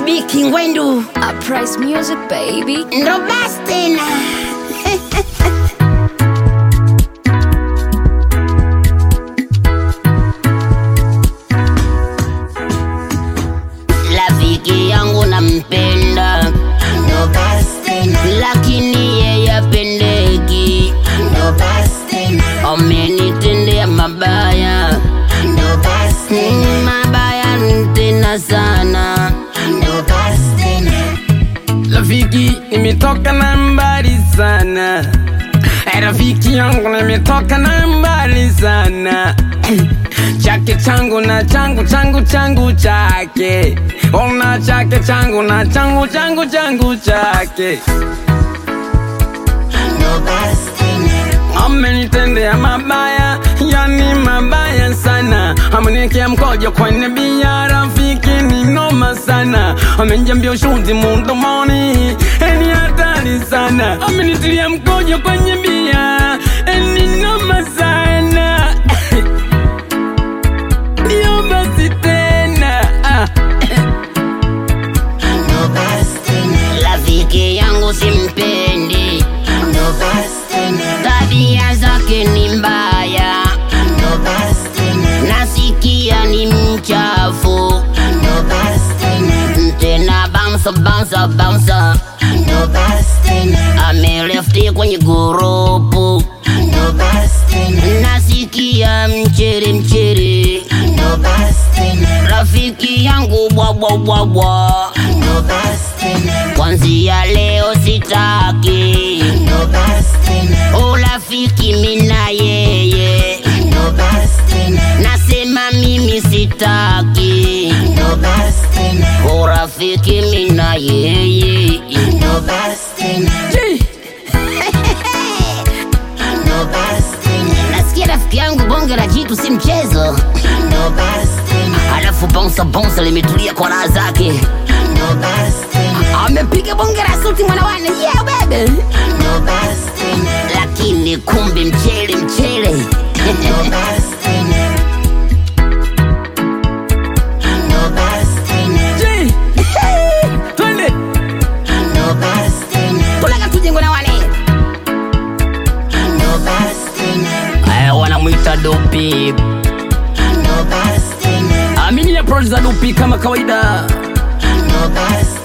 Biki Ngwendu Uprise music baby. ndo basi tena. Rafiki yangu nampenda, ndo basi tena, lakini yeye apendeki, ndo basi tena, amenitendea mabaya, ndo basi tena, mabaya tena sana, ndo basi tena. Rafiki, nimetoka na mbali sana. Eh, Rafiki yangu nimetoka na mbali sana. Chake changu na changu changu changu chake. Ona chake changu na changu changu changu chake. ndo basi tena. Amenitendea mabaya, yani mabaya sana. Ameniwekea mkojo kwenye bia, rafiki ni noma sana. Amenijambia ushuzi mdomoni, ni hatari sana. Amenitilia mkojo kwenye bia, ni noma sana. Ndio basi tena ah. ndo basi tena. Rafiki yangu simpendi, ndo basi tena. Tabia zake ni mbaya, ndo basi tena. Nasikia ni mchafu, ndo basi tena. Tena bounce bounce bounce, ndo basi tena. Amelefti kwenye gurupu, ndo basi tena. Nasikia mchiri mchiri, ndo basi tena. Rafiki yangu bwa bwa bwa bwa, ndo basi tena. Kwanzia leo sitaki, ndo basi tena. Urafiki mina yeye, ndo basi tena. Nasema mimi sitaki, ndo basi tena. Urafiki mina yeye, ndo basi tena. Ndo basi tena. Nasikia rafiki yangu bonge la jitu si mchezo, ndo basi tena. Alafu bonsa bonsa limetulia kwa raha zake, ndo basi tena. Amepiga bonge la suti mwanawane, yeah baby, ndo basi tena. Lakini kumbe mchele mchele, ndo basi tena. Ndo basi tena. Ji, twende Ndo basi tena. Tulaga tuje mwanawane, ndo basi tena. Eh, wanamwita dopi Ndo basi tena. amini ya producer dopi kama kawaida Ndo basi